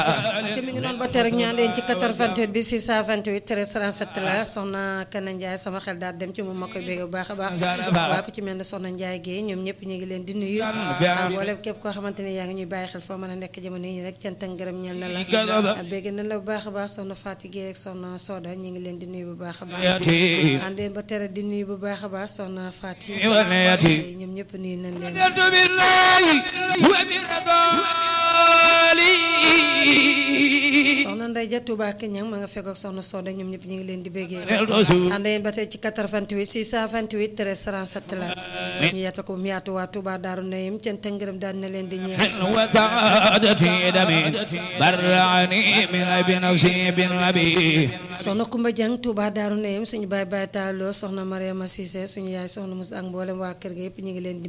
ci mi ngi noonu ba tey rek ñu ànd yéen ci 88 bi 628 13 37 la soxna Kana Ndiaye sama xel daal dem ci moom ma koy bégg bu baax a baax waa ko ci mel ne soxna Ndiaye Guèye ñoom ñëpp ñu ngi leen di nuyu wala képp koo xamante ne yaa ngi ñuy bàyyi xel foo mën a nekk jamono yi rek cant ak ngërëm ñeel na la bégg nañ la bu baax a baax soxna Fatou Guèye ak soxna Soda ñu ngi leen di nuyu bu baax a baax ànd yéen ba tere di nuyu bu baax a baax soxna Fatou ñoom ñëpp nuyu nañ leen soxna Ndeye Dia Touba Keñang ma nga fekk ak soxna Soda ñoom ñëpp ñu ngi leen di béggee ànd yéen ba tey ci 88 628 13 37 la ñu yaatal ko bu mu yaatu waa Touba Daaru Nayim cant ak ngërëm daan na leen di ñeex soxna Kumba Jang Touba Daaru Nayim suñu baay baay taaloo soxna Mariama Cissé suñu yaay soxna Moussa ak mboolem waa kër ga yëpp ñu ngi leen di